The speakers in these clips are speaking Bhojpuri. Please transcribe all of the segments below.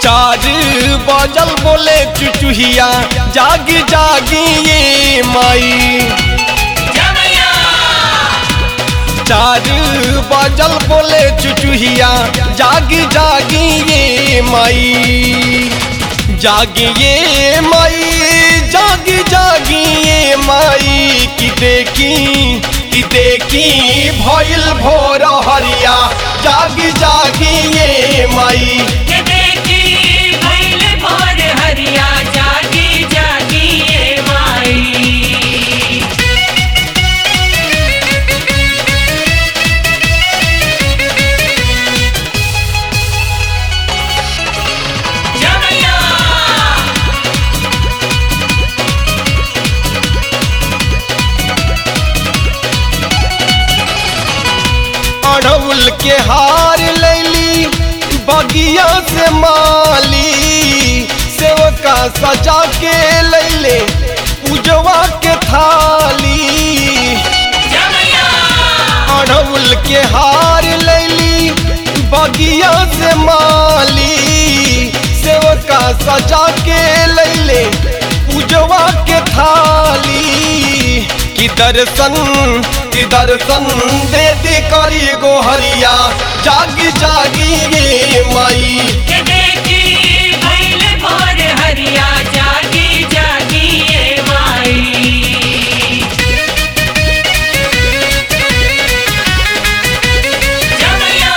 चार बजल बोले चुचुहिया जागी जागी ये माई चार बजल बोले चुचुहिया जागी जागी ये माई जागी ये माई जागी जागी ये माई की देखी की देखी भइल भोर हरिया जागी जागी ये माई हरिया जागी जागी ये माई जमैया अड़उल के हार लैली बगिया से माली सेवका सजा के लैले पूजवा के थाली जमैया अड़उल के हार लैली बगिया से माली सेवका सजा के लैले पूजवा के थाली की दर्शन की दर्शन दे दे करी गोहरिया जागी जागी ये माई के देखी भइल भोर हरिया जागी जागी ये माई जमैया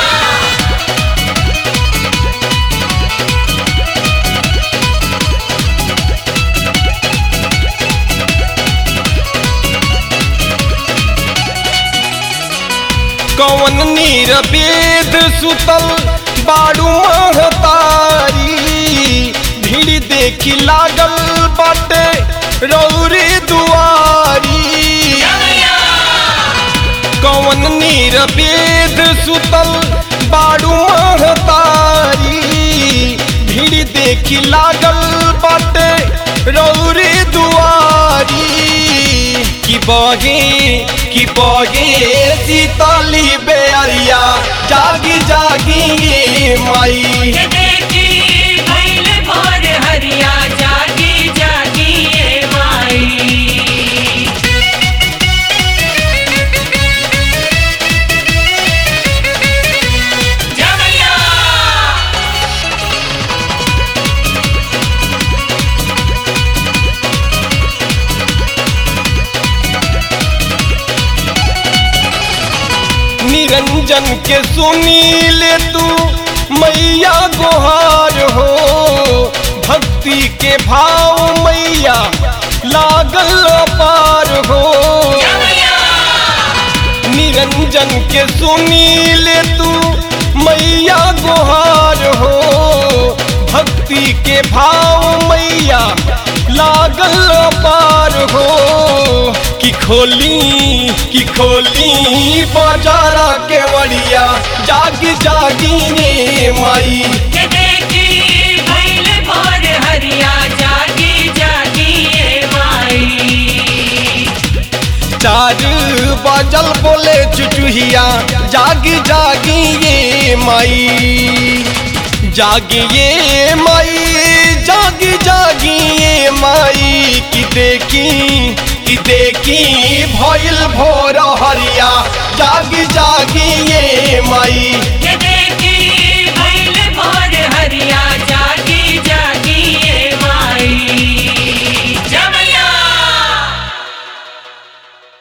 कौन नीर वेद सुतल बाड़ू महतारी भीड़ देखी लागल बाटे रौरी दुआरी जमैया कौन नीर वेद सुतल बाड़ू महतारी भीड़ देखी लागल बाटे रौरी दुआरी की बगे की बगे सीतली बेअरिया जागी जागी ये माई के देखी भइल भोर हरिया जागी जागी ये माई जमैया निरंजन के सुनी ले तू मैया गुहार हो भक्ति के भाव मैया लागल पार हो जमैया निरंजन के सुनी ले तू मैया गुहार हो भक्ति के भाव मैया लागल पार हो कि खोली कि खोली बाजारा के वड़िया जागी जागी रे माई के देखी भइल भोर हरिया जागी जागी ये माई चार बाजल बोले चुचुहिया जागी जागी ये माई जागी ये माई जागी जागी ये माई की देखी की देखी भइल भोर हरिया जागी जागी ये माई